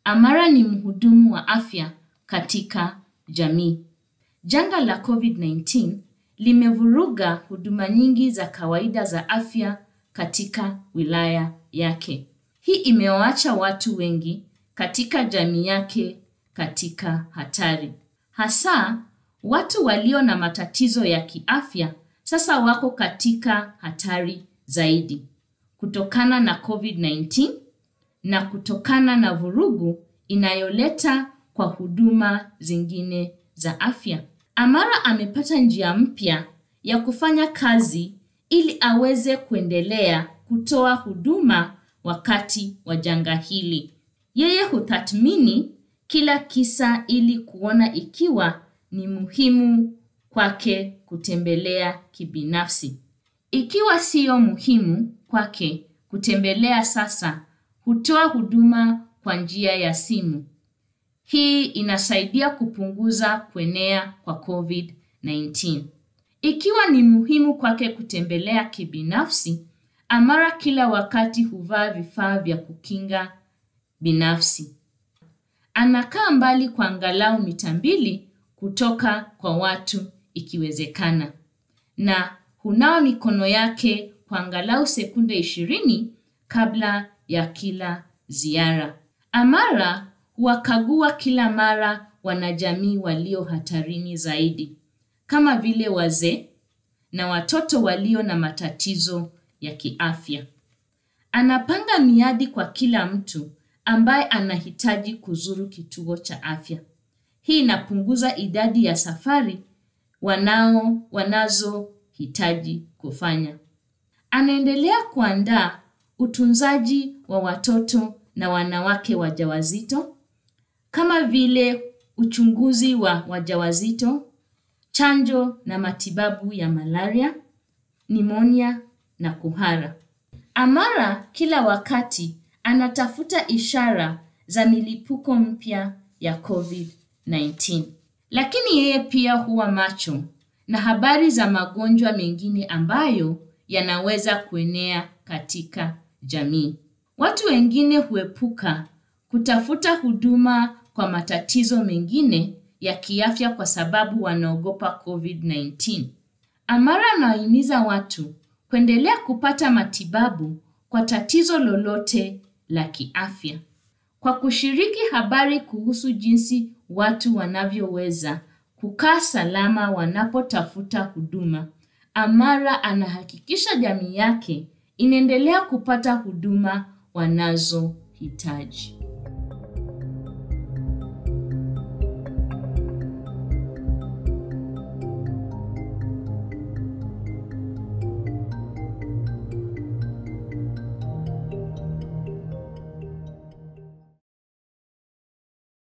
Amara ni mhudumu wa afya katika jamii. Janga la COVID-19 limevuruga huduma nyingi za kawaida za afya katika wilaya yake. Hii imewaacha watu wengi katika jamii yake katika hatari. Hasa watu walio na matatizo ya kiafya sasa wako katika hatari zaidi kutokana na COVID-19 na kutokana na vurugu inayoleta kwa huduma zingine za afya. Amara amepata njia mpya ya kufanya kazi ili aweze kuendelea kutoa huduma wakati wa janga hili. Yeye hutathmini kila kisa ili kuona ikiwa ni muhimu kwake kutembelea kibinafsi. Ikiwa siyo muhimu kwake kutembelea sasa, hutoa huduma kwa njia ya simu. Hii inasaidia kupunguza kuenea kwa COVID-19. Ikiwa ni muhimu kwake kutembelea kibinafsi, Amara kila wakati huvaa vifaa vya kukinga binafsi. Anakaa mbali kwa angalau mita mbili kutoka kwa watu ikiwezekana, na hunawa mikono yake kwa angalau sekunde ishirini kabla ya kila ziara. Amara huwakagua kila mara wanajamii walio hatarini zaidi kama vile wazee na watoto walio na matatizo ya kiafya. Anapanga miadi kwa kila mtu ambaye anahitaji kuzuru kituo cha afya. Hii inapunguza idadi ya safari wanao wanazohitaji kufanya. Anaendelea kuandaa utunzaji wa watoto na wanawake wajawazito kama vile uchunguzi wa wajawazito, chanjo na matibabu ya malaria, nimonia na kuhara. Amara kila wakati anatafuta ishara za milipuko mpya ya COVID-19. Lakini yeye pia huwa macho na habari za magonjwa mengine ambayo yanaweza kuenea katika jamii. Watu wengine huepuka kutafuta huduma kwa matatizo mengine ya kiafya kwa sababu wanaogopa COVID-19. Amara anawahimiza watu kuendelea kupata matibabu kwa tatizo lolote la kiafya. Kwa kushiriki habari kuhusu jinsi watu wanavyoweza kukaa salama wanapotafuta huduma, Amara anahakikisha jamii yake inaendelea kupata huduma wanazohitaji.